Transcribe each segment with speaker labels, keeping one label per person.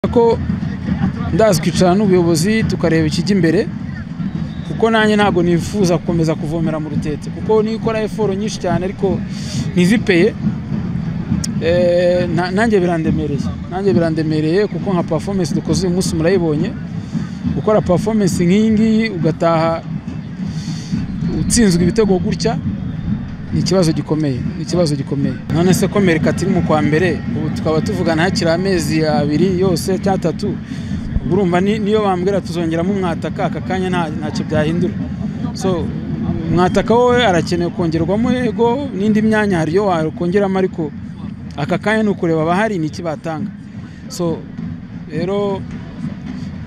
Speaker 1: ko ndaza twicara n'ubuyobozi tukareba ikijya imbere kuko nanjye ntabwo nifuza gukomeza kuvomera mu rutete kuko niyo ukora eforo nyinshi cyane ariko ntizipeye nanjye birandemereye nanjye birandemereye kuko nka performance dukoze uyu munsi murayibonye gukora performance nk'iyi ngiyi ugataha utsinzwe ibitego gutya ni ikibazo gikomeye ni ikibazo gikomeye none se ko merikati iri mu kwa mbere ubu tukaba tuvugana hakiri amezi abiri yose cyangwa atatu urumva niyo bambwira tuzongeramo umwataka aka kanya ntacyo byahindura so umwataka wowe arakenewe kongerwamo yego n'indi myanya hari iyo wakongeramo ariko aka kanya ni ukureba abahari ni iki batanga so rero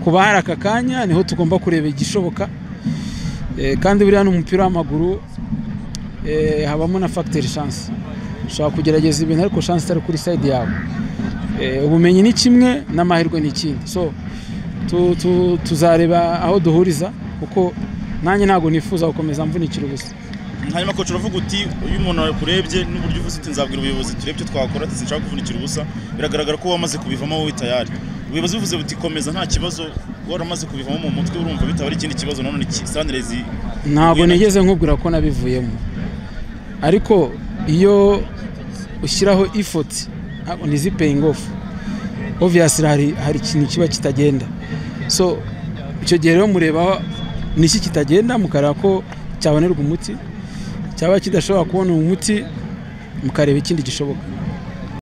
Speaker 1: ku bahari aka kanya niho tugomba kureba igishoboka kandi buriya ni umupira w'amaguru habamo na fagiteri shansi ushobora kugerageza ibintu ariko shansi itari kuri sayidi yawe ubumenyi ni kimwe n'amahirwe ni ikindi so tuzareba aho duhuriza kuko nanjye ntabwo nifuza gukomeza mvunikira ubusa
Speaker 2: hanyuma kocu uravuga uti iyo umuntu akurebye n'uburyo uvuze uti nzabwira ubuyobozi turebe icyo twakora sinshaka kuvunikira ubusa biragaragara ko wamaze kubivamo wowe tayari ubuyobozi buvuze buti komeza nta kibazo waramaze kubivamo mu mutwe urumva bitaba ari ikindi kibazo nanone sanirezi
Speaker 1: ntabwo nigeze nkubwira ko nabivuyemo ariko iyo ushyiraho ifoti ntabwo ni zipeyingi ofu oviyasi hari ikintu kiba kitagenda so icyo gihe rero mureba n'iki kitagenda mukareba ko cyabonerwa umuti cyaba kidashobora kubona umuti mukareba ikindi gishoboka